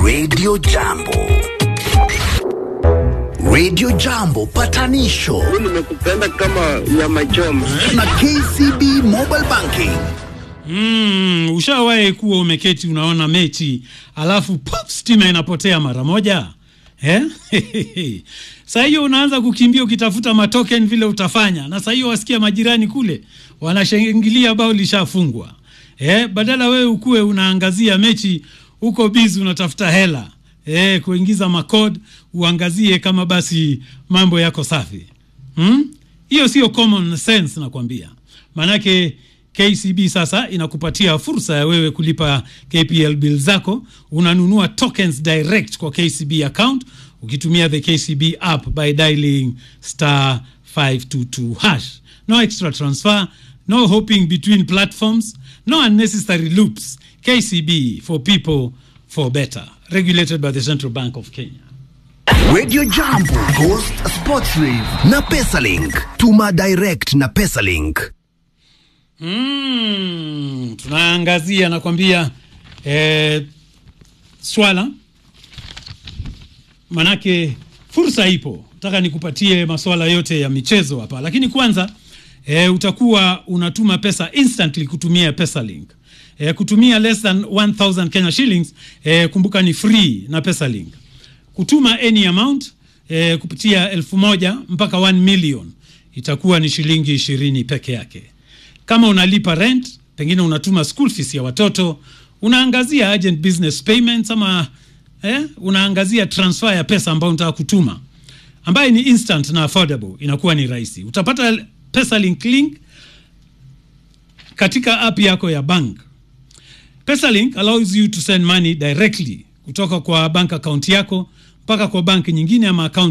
Radio Jambo. Radio Jambo patanisho nimekupenda kama nyama choma. na KCB Mobile Banking. Mm, ushawahi kuwa umeketi unaona mechi alafu pop stima inapotea mara moja eh? saa hiyo unaanza kukimbia ukitafuta matoken vile utafanya, na saa hiyo wasikia majirani kule wanashangilia bao lishafungwa eh? Badala wewe ukuwe unaangazia mechi huko bizi unatafuta hela eh, kuingiza makod uangazie kama basi mambo yako safi hmm? Hiyo sio common sense nakwambia, maanake KCB sasa inakupatia fursa ya wewe kulipa KPL bill zako. Unanunua tokens direct kwa KCB account ukitumia the KCB app by dialing star 522 hash. No extra transfer, no hopping between platforms, no unnecessary loops. KCB for people for better. Regulated by the Central Bank of Kenya. Radio Jambo, Ghost Sports Rave na Pesalink. Tuma direct na Pesalink. Mm, tunaangazia nakwambia eh, swala manake fursa ipo. Nataka nikupatie maswala yote ya michezo hapa, lakini kwanza eh, utakuwa unatuma pesa instantly kutumia Pesalink. Eh, kutumia less than 1000 Kenya shillings eh, kumbuka ni free na Pesalink. Kutuma any amount eh, kupitia elfu moja mpaka 1 million itakuwa ni shilingi ishirini peke yake kama unalipa rent, pengine unatuma school fees ya watoto, unaangazia urgent business payments ama eh, unaangazia transfer ya pesa ambayo unataka kutuma ambayo ni instant na affordable, inakuwa ni rahisi. Utapata Pesalink link katika app yako ya bank. Pesalink allows you to send money directly kutoka kwa bank account yako mpaka kwa bank nyingine ama account